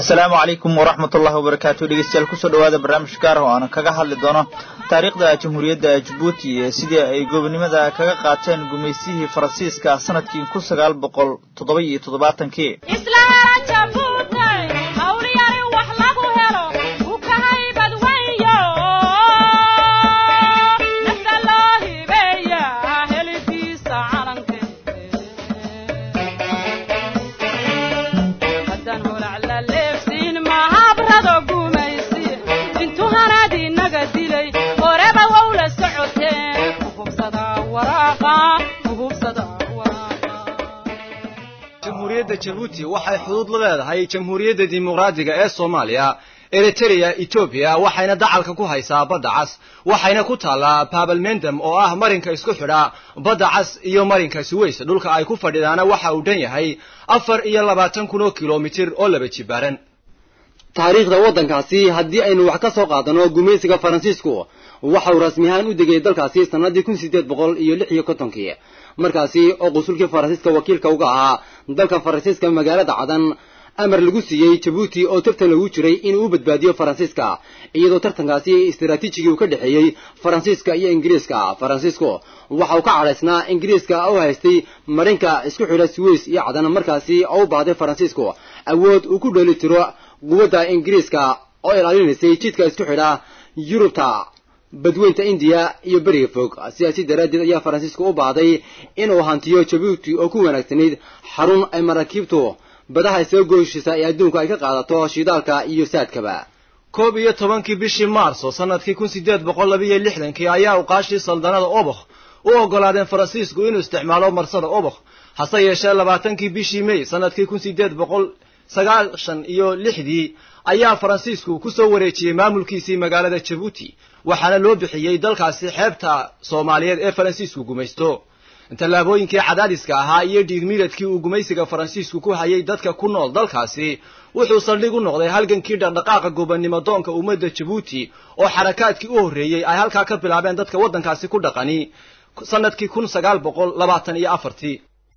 asalaamu calaykum waraxmat ullahi wabarakaatu dhegeystayaal kusoo dhawaada barnaamij gaar oo aan kaga hadli doono taariikhda jamhuuriyadda jabuuti ee sidii ay gobonimada kaga qaateen gumaystihii faransiiska sanadkii kun sagaal boqol toddoba iyo toddobaatankii jamhuuriyadda jabuuti waxay xuduud la leedahay jamhuuriyadda dimuqraadiga ee soomaaliya eritereya etoobiya waxayna dacalka ku haysaa badda cas waxayna ku taallaa babalmendam oo ah marinka isku xidha badda cas iyo marinka suweys dhulka ay ku fadhidaana waxa uu dhan yahay afar iyo labaatan kun oo kilomitir oo laba jibaaran taariikhda waddankaasi haddii aynu wax ka soo qaadano gumaysiga faransiisku waxa uu rasmi ahaan u degay dalkaasi sannaddii kun siddeed boqol iyo lix iyo kontonkii markaasi oo qusulkii faransiiska wakiilka uga ahaa dalka faransiiska magaalada cadan amar lagu siiyey jabuuti oo tartan lagu jiray inuu u badbaadiyo faransiiska iyadoo tartankaasi istaraatiijigii uu ka dhexeeyey faransiiska iyo ingiriiska faransiisku waxa uu ka cadhaysnaa ingiriiska oo haystay marinka isku xidha suweys iyo cadan markaasi oo u baahday faransiisku awood uu ku dheeli tiro quwadda ingiriiska oo ilaalinaysay jidka isku xidha yurubta badweynta indiya iyo beriga fog sidaasi daraaddeed ayaa faransiisku u baahday inuu hantiyo jabuuti oo ku wanaagsanayd xarun ay maraakiibtu badaha soo gooshisa ee adduunku ay ka qaadato shidaalka iyo saadkaba koob iyo tobankii bishii maarso sanadkii kun siddeed boqol labiiyo lixdankii ayaa uqaashii saldanada obokh u oggolaadeen faransiisku inuu isticmaalo marsada obokh hase yeeshee labaatankii bishii mey sanadkii kun siddeed boqol sagaashan iyo lixdii ayaa faransiisku ku soo wareejiyey maamulkiisii magaalada jabuuti waxaana loo bixiyey dalkaasi xeebta soomaaliyeed ee faransiisku gumaysto tallaabooyinkii cadaadiska ahaa iyo dhiigmiiradkii uu gumaysiga faransiisku ku hayay dadka ku nool dalkaasi wuxuu saldhig u noqday halgankii dhaqdhaqaaqa gobonnimo doonka ummadda jabuuti oo xarakaadkii u horreeyey ay halkaa ka bilaabeen dadka waddankaasi ku dhaqani sanadkii kun sagaal boqol labaatan iyo afartii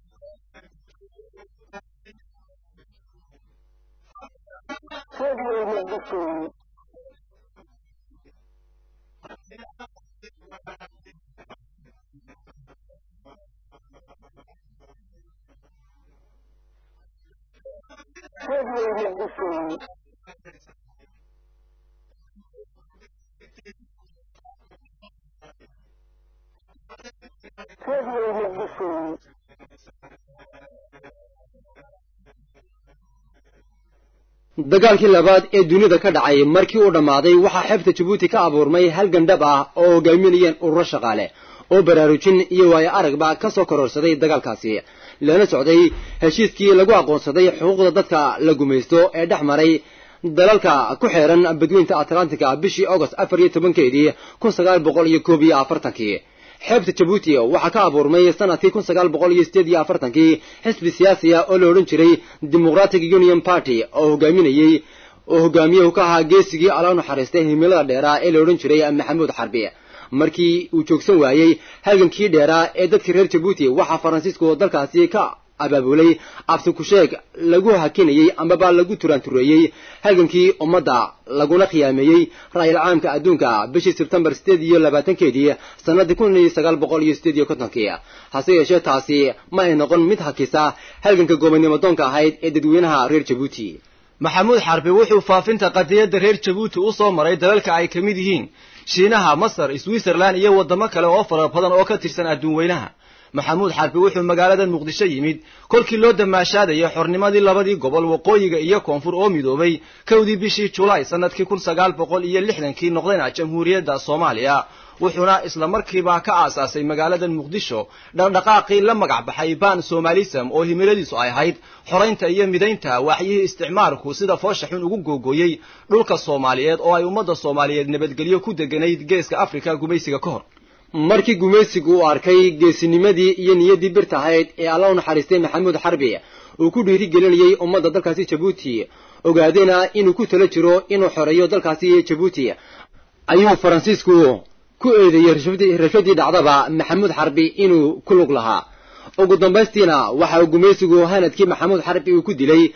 dagaalkii labaad ee dunida ka dhacay markii uu dhammaaday waxaa xeebta jabuuti ka abuurmay hal gandhab ah oo hogaaminayeen ururo shaqaale oo baraarujin iyo waayo aragba ka soo kororsaday dagaalkaasi lana socday heshiiskii lagu aqoonsaday xuquuqda dadka la gumaysto ee dhex maray dalalka ku xeeran badweynta atlantica bishii agost afar iyo tobankeedii kun sagaal boqol iyo koob iyo afartankii xeebta jabuuti waxaa ka abuurmay sanadkii kun sagaal boqol iyo sideed iyo afartankii xisbi siyaasiya oo la odhan jiray democratic union party oo hogaaminayey oo hogaamiyahu ka ahaa geesigii alla naxariistay himilada dheeraa ee la odhan jiray maxamuud xarbi markii uu joogsan waayey halgankii dheeraa ee dadkii reer jabuuti waxaa faransiisku dalkaasi ka abaabulay absi kusheeg lagu hakinayey amaba lagu turaantureeyey halgankii ummadda laguna khiyaameeyey ra'yil caamka adduunka bishii sebtembar sideed iyo labaatankeedii sannaddii kun iyo sagaal boqol iyo sideed iyo kontonkii hase yeeshee taasi ma ay noqon mid hakisa halganka gobonnimo doonka ahayd ee dadweynaha reer jabuuti maxamuud xarbi wuxuu faafinta qadiyadda reer jabuuti u soo maray dalalka ay ka mid yihiin shiinaha masar switzerland iyo waddamo kale oo fara badan oo ka tirsan adduun weynaha maxamuud xarbi wuxuu magaaladan muqdisho yimid kolkii loo damaashaadayay xornimadii labadii gobol waqooyiga iyo koonfur oo midoobay kowdii bishii julaay sanadkii kun sagaal boqol iyo lixdankii noqdayna jamhuuriyadda soomaaliya wuxuuna isla markiiba ka aasaasay magaaladan muqdisho dhaqdhaqaaqii la magac baxay ban somalism oo himiladiisu ay ahayd xoraynta iyo midaynta waaxyihii isticmaalku sida foosha xun ugu googooyey dhulka soomaaliyeed oo ay ummadda soomaaliyeed nabadgelyo ku deganayd geeska afrika gumaysiga ka hor markii gumaysigu uu arkay geesinimadii iyo niyaddii birta ahayd ee alla u naxariistay maxamuud xarbi uu ku dhiiri gelinayey ummadda dalkaasi jabuuti ogaadayna inuu ku tala jiro inuu xoreeyo dalkaasi jabuuti ayuu faransiisku ku eedeeyey rashadii dhacdaba maxamuud xarbi inuu ku lug lahaa ugu dambaystiina waxa uu gumaysigu hanadkii maxamuud xarbi uu ku dilay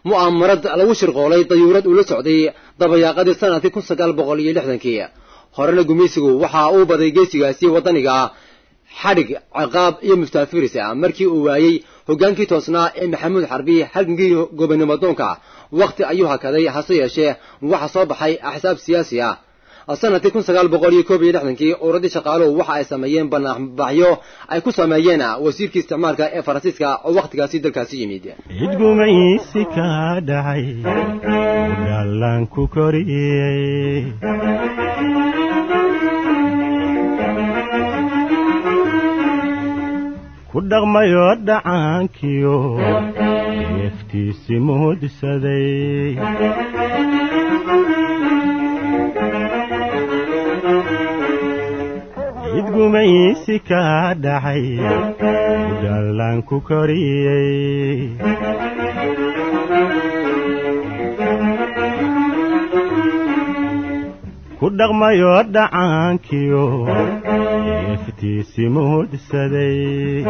mu'aamarad lagu shirqoolay dayuurad uu la socday dabayaaqadii sanadkii kun sagaal boqol iyo lixdankii horena gumaysigu waxa uu baday geesigaasi waddaniga xadhig ciqaab iyo mustaafiris ah markii uu waayey hoggaankii toosnaa ee maxamuud xarbi halgankii gobonimo doonka wakhti ayuu hakaday hase yeeshee waxa soo baxay axsaab siyaasi ah sanadkii kun sagaal boqol iyo koob iyo lixdankii uradii shaqaaluhu waxa ay sameeyeen banaanbaxyo ay ku sameeyeen wasiirkii isticmaalka ee faransiiska oo wakhtigaasi dalkaasi yimid cidgumaysi ka dhacay udhaallaan ku koriyey ku dhaqmayo dhacaankiyo neeftiisi muudsaday cidgumaysi ka dhacay udhaallaan ku koriyey ku dhaqmayo dhacaankiyo neeftiisi muudsaday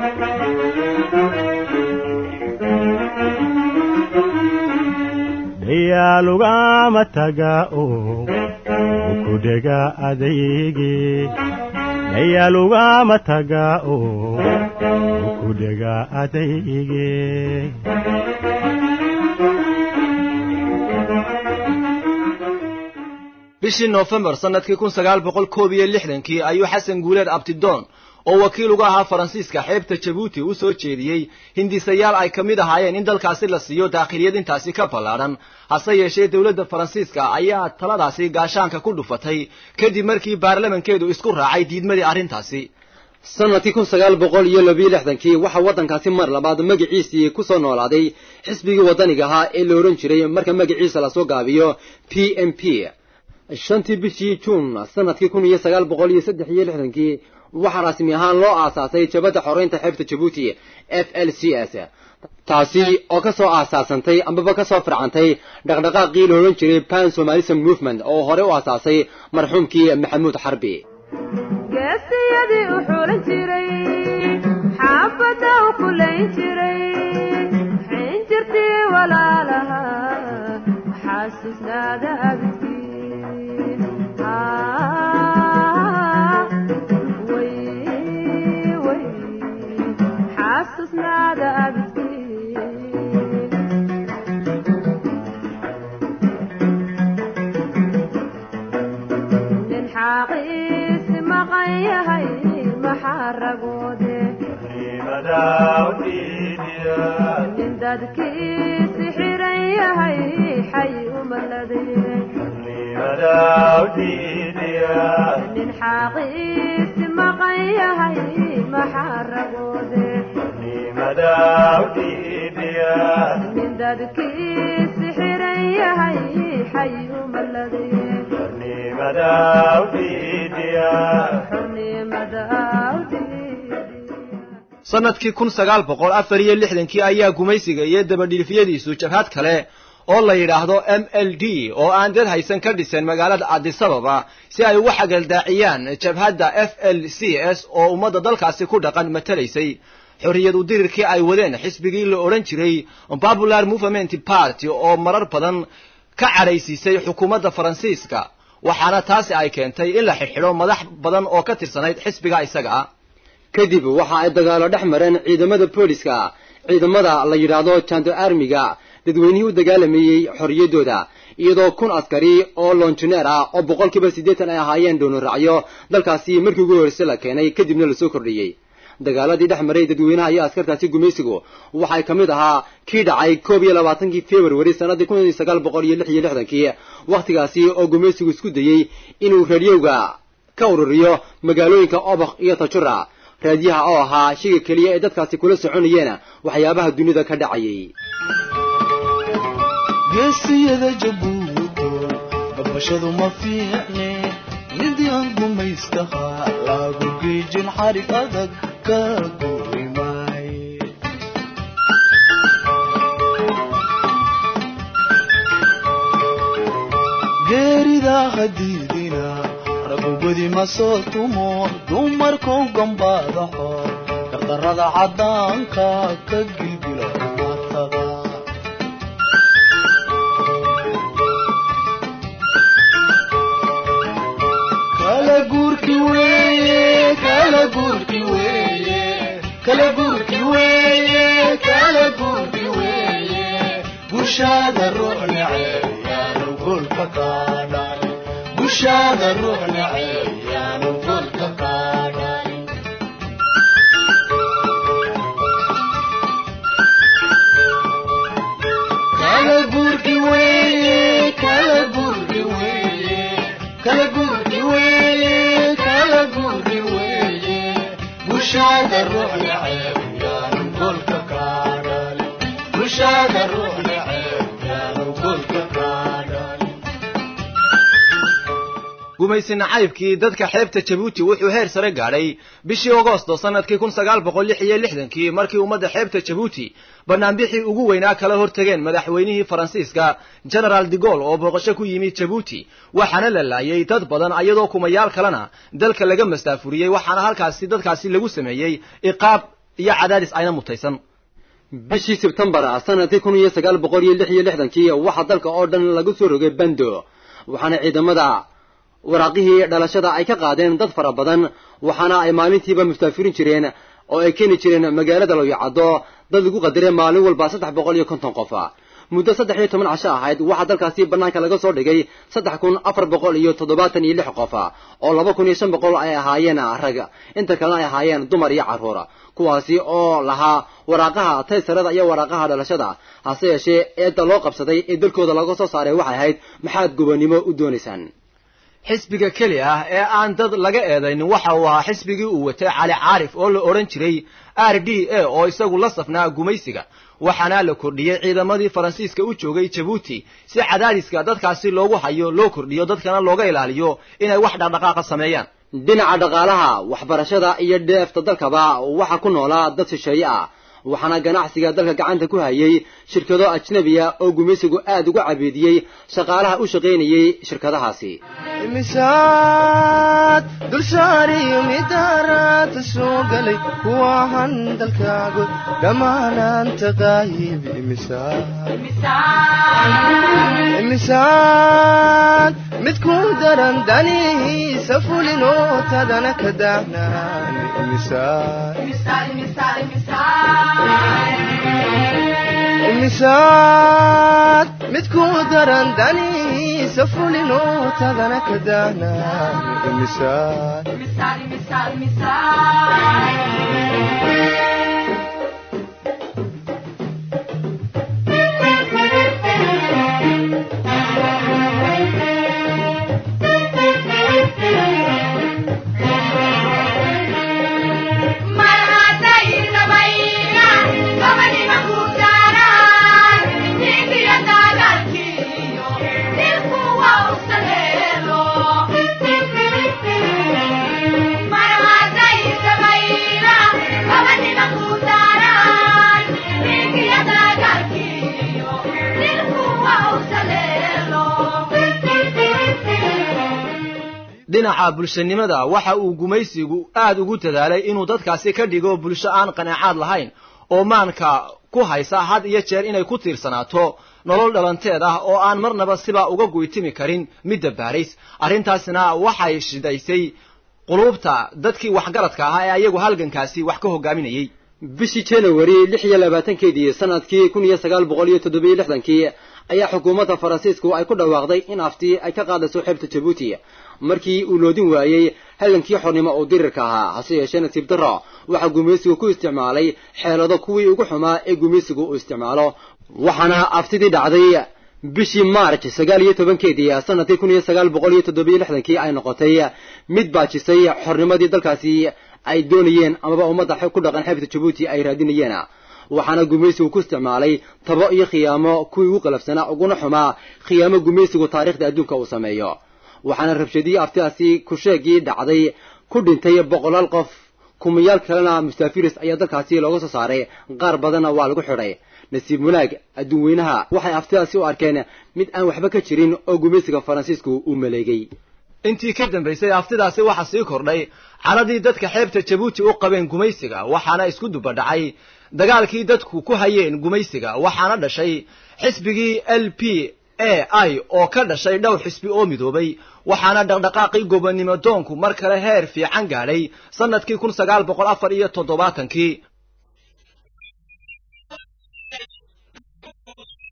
dhayaalugama taga oo ukudhega adaygi dhayaalugama taga oo ukudhega adaygi bishii noofembar sanadkii kun sagaal boqol koob iyo lixdankii ayuu xasan guuleed abtidoon oo wakiil uga ahaa faransiiska xeebta jabuuti u soo jeediyey hindisayaal ay ka mid ahaayeen in dalkaasi la siiyo daakhiliyad intaasi ka ballaadhan hase yeeshee dowladda faransiiska ayaa taladaasi gaashaanka ku dhufatay kadib markii baarlamankeedu isku raacay diidmadii arrintaasi sanadkii kun sagaal boqol iyo labiyo lixdankii waxaa waddankaasi mar labaad magaciisii ku soo noolaaday xisbigii waddaniga ahaa ee la odhan jiray marka magaciisa lasoo gaabiyo p m p shantii bishii juun sanadkii kun iyo sagaal boqol iyo saddex iyo lixdankii waxaa rasmi ahaan loo aasaasay jabadda xoreynta xeebta jabuuti f l c s taasi oo ka soo aasaasantay ambaba ka soo fircantay dhaqdhaqaaqii la odhan jiray pan somalism movement oo hore u aasaasay marxuumkii maxamuud xarbi geesiyadii u xulan jiray xaafadda u kulayn jiray xin jirtii walaalaha xasuusnaada abidkii xasuusnaada abidkii nin xaaqiisi maqan yahay maxaa ragoode nin dadkiisi xiran yahay xay umaladee nin xaaqiisi maqan yahay maxaa ragoode nin dadkiisi xiran yahay xay umaladee xornimada awdiidiya sanadkii kun sagaal boqol afar iyo lixdankii ayaa gumaysiga iyo dabadhiifyadiisu jabhad kale oo la yidhaahdo m l d oo aan dad haysan ka dhisan magaalada adisababa si ay ugu xagaldaaciyaan jabhadda f l c s oo ummadda dalkaasi ku dhaqan matalaysay xorriyad udirirkii ay wadeen xisbigii la odhan jiray popular movement party oo marar badan ka cadhaysiisay xukuumadda faransiiska waxaana taasi ay keentay in la xidhxidho madax badan oo ka tirsanayd xisbiga isaga ah kadib waxa ay dagaalo dhex mareen ciidamada booliska ciidamada la yidhaahdo jando armiga dadweynihii u dagaalamayey xorriyaddooda iyadoo kun askari oo lonjineer ah oo boqolkiiba siddeetan ay ahaayeen dhoonuraacyo dalkaasi markii ugu horreysay la keenay kadibna lasoo kordhiyey dagaaladii dhex maray dadweynaha iyo askartaasi gumaysigu waxay ka mid ahaa kii dhacay koob iyo labaatankii februari sannaddii kun iyo sagaal boqol iyo lix iyo lixdankii wakhtigaasi oo gumaysigu isku dayey inuu raadiyowga ka ururiyo magaalooyinka obakh iyo tajura raadiyaha oo ahaa shiga keliya ee dadkaasi kula soconayeen waxyaabaha dunida ka dhacayay geesiyada jabuuto gabashadu ma fiicne midyan gumaystaha lagu giijin xarig adag ka gurimay geerida hadiidina ragubadi ma soo tumo dumarkou gambaadaxo dhaqdarrada caddaanka ka gilgila matada bushaada ruux neceb yaanu golka qaadhanin bushaada ruux neceb yaanu golka qaadhanin kala gurgi weeye kala gurgi weeye kala gurgi weeye kala gurgi weeye bushaada ruux neceb yaanu golka qaadhanin bushaada ruux neceb yaanu golka qaadhanin gumaysi nacaybkii dadka xeebta jabuuti wuxuu heer sare gaadhay bishii agosto sanadkii kun sagaal boqol lix iyo lixdankii markii ummadda xeebta jabuuti banaanbixii ugu weynaa kala hortageen madaxweynihii faransiiska generaal de gaulle oo booqasho ku yimid jabuuti waxaana la laayay dad badan iyadoo kumayaal kalena dalka laga mastaafuriyey waxaana halkaasi dadkaasi lagu sameeyey iqaab iyo cadaadis ayna mutaysan bishii sebtembar sanadkii kun iyo sagaal boqol iyo lix iyo lixdankii waxaa dalka oo dhan lagu soo rogay bando waxaana ciidamada waraaqihii dhalashada ay ka qaadeen dad fara badan waxaana ay maalintiiba mustaafirin jireen oo ay keeni jireen magaalada lawyacaddo dad lagu qadiray maalin walba saddex boqol iyo konton qof muddo saddex iyo toban casho ahayd waxaa dalkaasi bannaanka laga soo dhigay saddex kun afar boqol iyo toddobaatan iyo lix qof oo laba kun iyo shan boqol ay ahaayeen rag inta kalena ay ahaayeen dumar iyo carruur kuwaasi oo lahaa waraaqaha taysarada iyo waraaqaha dhalashada hase yeeshee eedda loo qabsaday ee dalkooda laga soo saaray waxay ahayd maxaad gobonnimo u doonaysaan xisbiga keli ah ee aan dad laga eedaynin waxa uu ahaa xisbigii uu watay cali caarif oo la odhan jiray r d a oo isagu la safnaa gumaysiga waxaana la kordhiyey ciidamadii faransiiska u joogay jabuuti si cadaadiska dadkaasi loogu hayo loo kordhiyo dadkana looga ilaaliyo inay wax dhaqdhaqaaqa sameeyaan dhinaca dhaqaalaha waxbarashada iyo dheefta dalkaba waxaa ku noolaa dad shisheeye ah waxaana ganacsiga dalka gacanta ku hayay shirkado ajnabiya oo gumaysigu aad uga cabeediyey shaqaalaha u shaqaynayey shirkadahaasi imisaad dulsaariyo midaaraata soo galay kuwahan dalkaago dhammaanaanta qaayib imisaad mid ku daran danihiisa fulinoo tadana ka daahnaan imisaad imisaad mid ku daran danihiisa fulinoo tadana ka daahnaan imisaad dhinaca bulshanimada waxa uu gumaysigu aad ugu dadaalay inuu dadkaasi ka dhigo bulsho aan qanaacaad lahayn oo maanka ku haysa had iyo jeer inay ku tiirsanaato nolol dhalanteed ah oo aan marnaba sibaa uga guytimi karin midda baarays arrintaasna waxay shidaysay quluubta dadkii waxgaradka ahaa ee ayagu halgankaasi wax ka hogaaminayey bishii january lix iyo labaatankeedii sanadkii kun iyo sagaal boqol iyo toddobiyo lixdankii ayaa xukuumadda faransiisku ay ku dhawaaqday in afti ay ka qaadayso xeebta jabuuti markii uu loodin waayey halankii xornimo oo dirirka ahaa hase yeeshee nasiib darro waxaa gumaysigu ku isticmaalay xeelado kuwii ugu xumaa ee gumaysigu uu isticmaalo waxaana aftidii dhacday bishii march sagaal iyo tobankeedii sanadkii kun iyo sagaal boqol iyo toddobiyo lixdankii ay noqotay mid baajisay xornimadii dalkaasi ay doonayeen amaba ummadda ku dhaqan xeebta jabuuti ay raadinayeen waxaana gumaysigu ku isticmaalay tabo iyo khiyaamo kuwii ugu qalafsanaa uguna xumaa khiyaamo gumaysigu taariikhda adduunka uu sameeyo waxaana rabshadii aftidaasi kusheegii dhacday ku dhintay boqolaal qof kumayaal kalena mustaafiris ayaa dalkaasi looga soo saaray qaar badanna waa lagu xidhay nasiib wanaag adduun weynaha waxay aftidaasi u arkeen mid aan waxba ka jirin oo gumaysiga faransiisku uu maleegay intii ka dambaysay aftidaasi waxaa sii kordhay caladii dadka xeebta jabuuti u qabeen gumaysiga waxaana isku dubadhacay dagaalkii dadku ku hayeen gumaysiga waxaana dhashay xisbigii l p a i oo ka dhashay dhowr xisbi oo midoobay waxaana dhaqdhaqaaqii gobonnimo doonku mar kale heer fiican gaadhay sannadkii kun sagaal boqol afar iyo toddobaatankii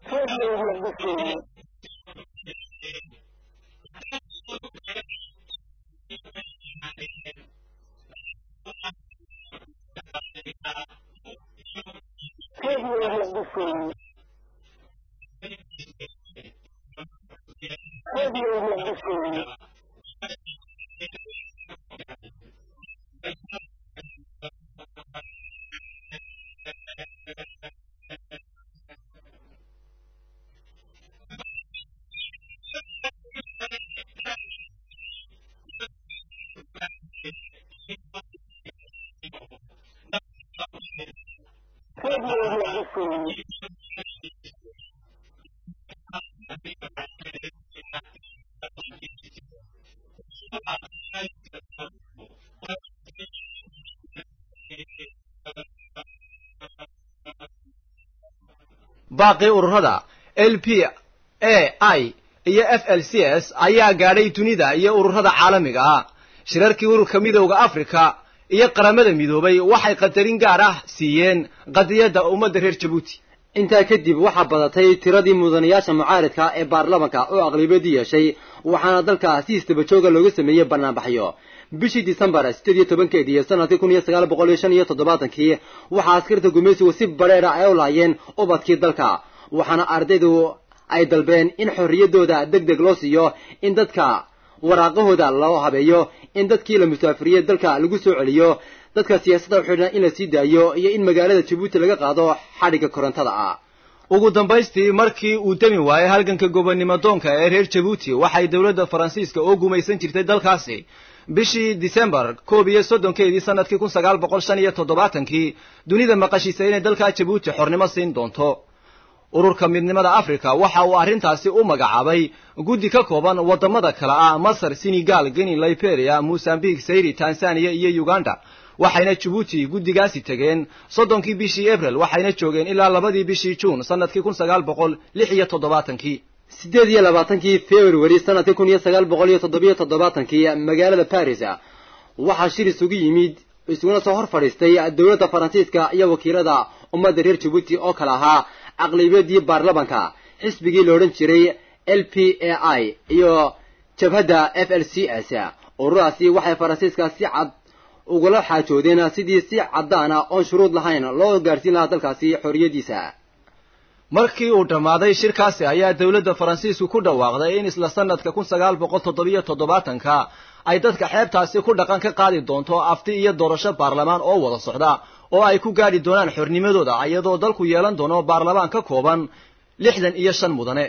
baaqii ururada l p a i iyo f l c s ayaa gaadhay dunida iyo ururada caalamiga ah shirarkii ururka midowda africa iyo qaramada midoobay waxay qadarin gaar ah siiyeen qadiyadda ummadda reer jabuuti intaa kadib waxaa badatay tiradii mudanayaasha mucaaridka ee baarlamanka oo aqlabiyadii yeeshay waxaana dalka si istabajooga looga sameeyey banaanbaxyo bishii disembar sideed iyo tobankeedii sanadkii kun iyo sagaal boqol iyo shan iyo toddobaatankii waxaa askarta gumaysigu si badheera ay u laayeen ubadkii dalka waxaana ardaydu ay dalbeen in xorriyaddooda deg deg loo siiyo in dadka waraaqahooda loo habeeyo in dadkii la musaafiriyey dalka lagu soo celiyo dadka siyaasadda u xidhan in la sii daayo iyo in magaalada jabuuti laga qaado xadhigga korontada ah ugu dambaystii markii uu demi waayey halganka gobonnimo doonka ee reer jabuuti waxay dowladda faransiiska oo gumaysan jirtay dalkaasi bishii disembar koob iyo soddonkeedii sanadkii kun sagaal boqol shan iyo toddobaatankii dunida maqashiisay inay dalkaa jabuuti xornimo siin doonto ururka midnimada africa waxa uu arrintaasi u magacaabay guddi ka kooban waddamada kale ah masar senegal guinea liberia mosambique sayri tanzania iyo uganda waxayna jabuuti guddigaasi tegeen soddonkii bishii abril waxayna joogeen ilaa labadii bishii juun sanadkii kun sagaal boqol lix iyo toddobaatankii sideed iyo labaatankii february sanadkii kun iyo sagaal boqol iyo toddobiyo toddobaatankii magaalada paris waxaa shir isugu yimid isuguna soo hor fadhiistay dowladda faransiiska iyo wakiilada ummadda reer jabuuti oo kale ahaa aqlabiyadii baarlamanka xisbigii la odhan jiray l p a i iyo jabhadda f l c s ururadaasi waxay faransiiska si cad ugula xaajoodeen sidii si caddaana oon shuruud lahayn loo gaarhsiin lahaa dalkaasi xorriyaddiisa markii uu dhammaaday shirkaasi ayaa dowladda faransiisku ku dhawaaqday in isla sanadka kun sagaal boqol toddobiyo toddobaatanka ay dadka xeebtaasi ku dhaqan ka qaadi doonto afti iyo doorasho baarlamaan oo wada socda oo ay ku gaadhi doonaan xornimadooda iyadoo dalku yeelan doono baarlamaan ka kooban lixdan iyo shan mudane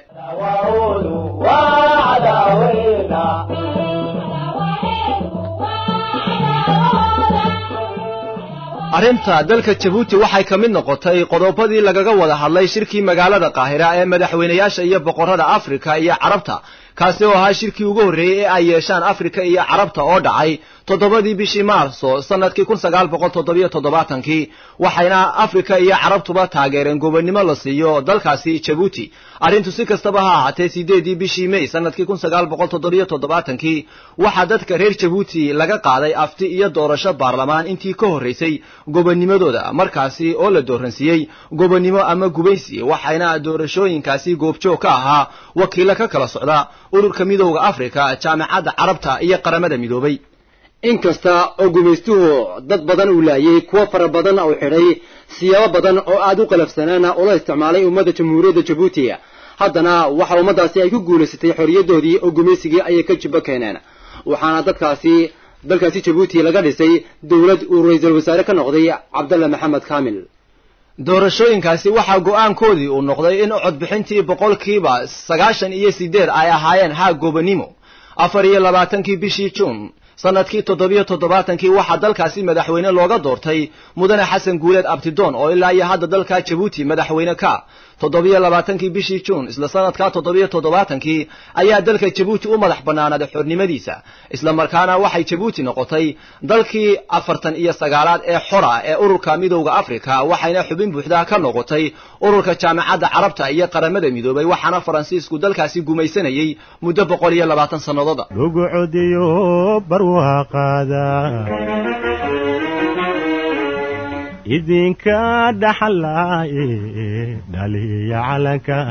arrinta dalka jabuuti waxay ka mid noqotay qodobadii lagaga wada hadlay shirkii magaalada qaahira ee madaxweynayaasha iyo boqorrada afrika iyo carabta kaasi oo ahaa shirkii ugu horreeyey ee ay yeeshaan afrika iyo carabta oo dhacay toddobadii bishii maarso sanadkii kun sagaal boqol toddobiyo toddobaatankii waxayna afrika iyo carabtuba taageereen gobonnimo la siiyo dalkaasi jabuuti arrintu si kastaba ha ahaatee sideedii bishii may sanadkii kun sagaal boqol toddobiyo toddobaatankii waxaa dadka reer jabuuti laga qaaday afti iyo doorasho baarlamaan intii ka horraysay gobonnimadooda markaasi oo la dooransiiyey gobonnimo ama gubaysi waxayna doorashooyinkaasi goobjoog ka ahaa wakiilo ka kala socda ururka midowda afrika jaamacadda carabta iyo qaramada midoobay inkasta oo gumaystuhu dad badan uu laayay kuwo fara badan uu xidhay siyaabo badan oo aad u qalafsanaana ula isticmaalay ummadda jamhuuriyadda jabuuti haddana waxa ummaddaasi ay ku guulaysatay xorriyaddoodii oo gumaysigii ayay ka jibbo keeneen waxaana dadkaasi dalkaasi jabuuti laga dhisay dowlad uu ra-iisul wasaare ka noqday cabdalla maxamed kaamil doorashooyinkaasi waxaa go'aankoodii uu noqday in codbixintii boqolkiiba sagaashan iyo sideed ay ahaayeen haa gobonnimo afar iyo labaatankii bishii juun sanadkii toddobiyo toddobaatankii waxaa dalkaasi madaxweyne looga doortay mudane xasan guuleed abtidoon oo ilaa iyo hadda dalka jabuuti madaxweyne ka toddobiyo labaatankii bishii juun isla sanadkaa toddobiyo toddobaatankii ayaa dalka jabuuti u madax bannaanaaday xornimadiisa isla markaana waxay jabuuti noqotay dalkii afartan iyo sagaalaad ee xora ee ururka midowda afrika waxayna xubin buuxda ka noqotay ururka jaamacadda carabta iyo qaramada midoobay waxaana faransiisku dalkaasi gumaysanayey muddo boqol iyo labaatan sannadooda lagu codiyo barwaaqaada idinka dhaxlaaye dhaliya calanka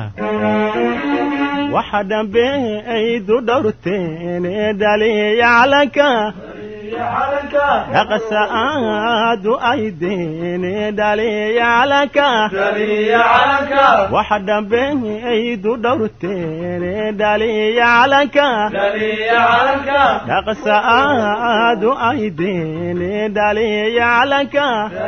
waxa dhambe aydu dhowrteene dhaliya calanka dhaqasa aadu aydeene dhaliya calanka waxa dhambe aydu dhowrteene dhaliya calanka dhaqasa aadu aydeene dhaliya calanka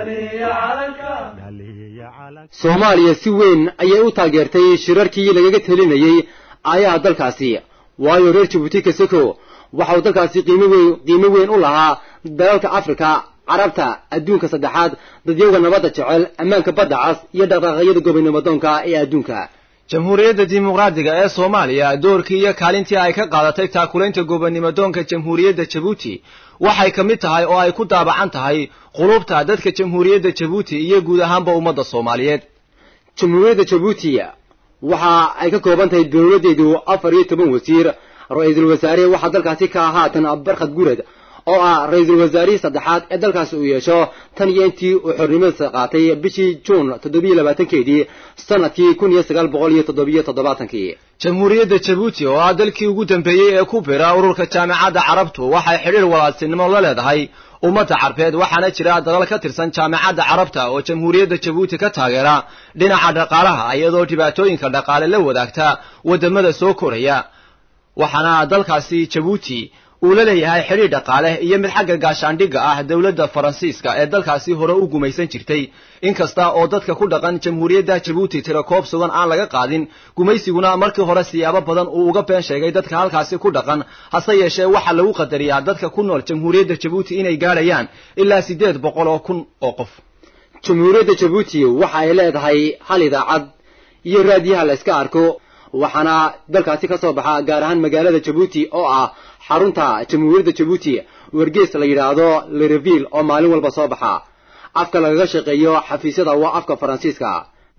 soomaaliya si weyn ayay u taageertay shirarkii lagaga telinayey aayaha dalkaasi waayo reer jabuuti kaseko waxa uu dalkaasi qiimo weyn qiimo weyn u lahaa dalalka afrika carabta adduunka saddexaad dadyowga nabadda jecel ammaanka badda cas iyo dhaqdhaqaaqyada gobonimo doonka ee adduunka jamhuuriyadda dimuqraadiga ee soomaaliya doorkii iyo kaalintii ay ka qaadatay taakulaynta gobonnimo doonka jamhuuriyadda jabuuti waxay ka mid tahay oo ay ku daabacan tahay qulubta dadka jamhuuriyadda jabuuti iyo guud ahaanba ummadda soomaaliyeed jamhuuriyadda jabuuti waxa ay ka kooban tahay dowladdeedu afar iyo toban wasiir ra-iisul wasaare waxaa dalkaasi ka haatan barkhad gurad oo ah ra-iisul wasaarihii saddexaad ee dalkaasi uu yeesho tan iyo intii uu xornimadiisa qaatay bishii juun toddobiyo labaatankeedii sanadkii kun iyo sagaal boqol iyo toddobiyo toddobaatankii jamhuuriyadda jabuuti oo ah dalkii ugu dambeeyey ee ku bira ururka jaamacadda carabtu waxay xidhiir walaalsinimo la leedahay ummadda carbeed waxaana jira dalal ka tirsan jaamacadda carabta oo jamhuuriyadda jabuuti ka taageera dhinaca dhaqaalaha iyadoo dhibaatooyinka dhaqaale la wadaagta waddamada soo koraya waxaana dalkaasi jabuuti uu la leeyahay xidhiir dhaqaale iyo mid xagga gaashaandhigga ah dowladda faransiiska ee dalkaasi hore u gumaysan jirtay inkasta oo dadka ku dhaqan jamhuuriyadda jabuuti tirakoob sugan aan laga qaadin gumaysiguna markii hore siyaabo badan uu uga been sheegay dadka halkaasi ku dhaqan hase yeeshee waxaa lagu qadariyaa dadka ku nool jamhuuriyadda jabuuti inay gaadhayaan ilaa siddeed boqol oo kun oo qof jamhuuriyadda jabuuti waxa ay leedahay hal idaacad iyo raadiyaha la iska arko waxaana dalkaasi ka soo baxa gaar ahaan magaalada jabuuti oo ah xarunta jamhuuriyadda jabuuti wargees la yidhaahdo lereville oo maalin walba soo baxa afka lagaga shaqeeyo xafiisyada waa afka faransiiska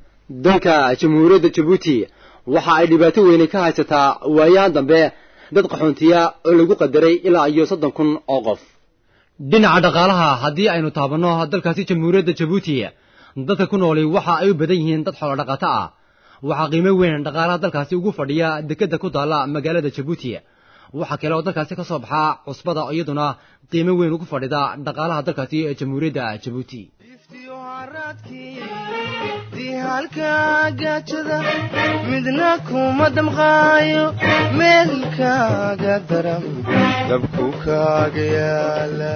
dalka jamhuuriyadda jabuuti waxa ay dhibaato weyne ka haysataa waayahan dambe dad qaxoontiya oo lagu qadaray ilaa iyo soddon kun oo qof dhinaca dhaqaalaha haddii aynu taabanno dalkaasi jamhuuriyadda jabuuti dadka ku nooli waxa ay u badan yihiin dad xoolo dhaqato ah waxaa qiimo weyn dhaqaalaha dalkaasi ugu fadhiya dekedda ku taalla magaalada jabuuti waxaa kale oo dalkaasi ka soo baxaa cusbada iyaduna qiimo weyn ugu fadhida dhaqaalaha dalkaasi ee jamhuuriyadda jabuuti dihalka gaajada midna kuma damqaayo meelkaaga daram dabku kaaga yaala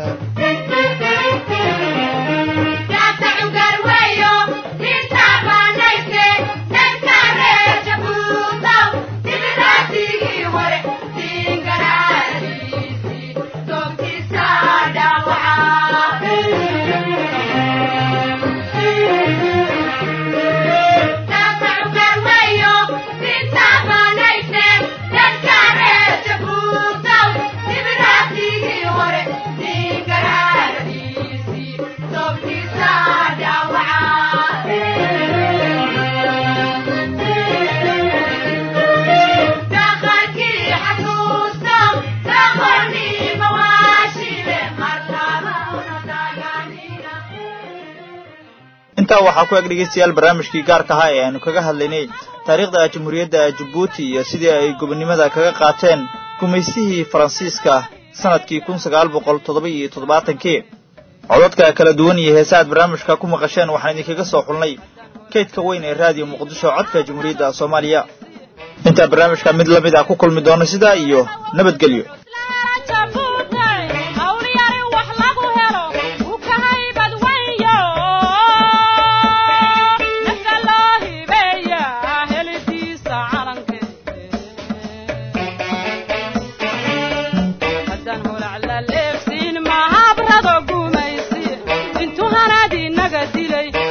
intaa waxaa ku eg dhegeystayaal barnaamijkii gaarka ahaa ee aanu kaga hadlaynay taariikhda jamhuuriyadda jabuuti iyo sidii ay gobonnimada kaga qaateen gumaysihii faransiiska sanadkii kun sagaal boqol toddoba iyo toddobaatankii codadka kala duwan iyo heesa aad barnaamijka ku maqasheen waxaan idinkaga soo xulnay kaydka weyn ee raadiyo muqdisho codka jamhuuriyadda soomaaliya intaa barnaamijka mid la mid ah ku kulmi doono sidaa iyo nabadgelyo intuu hanaad inaga dilay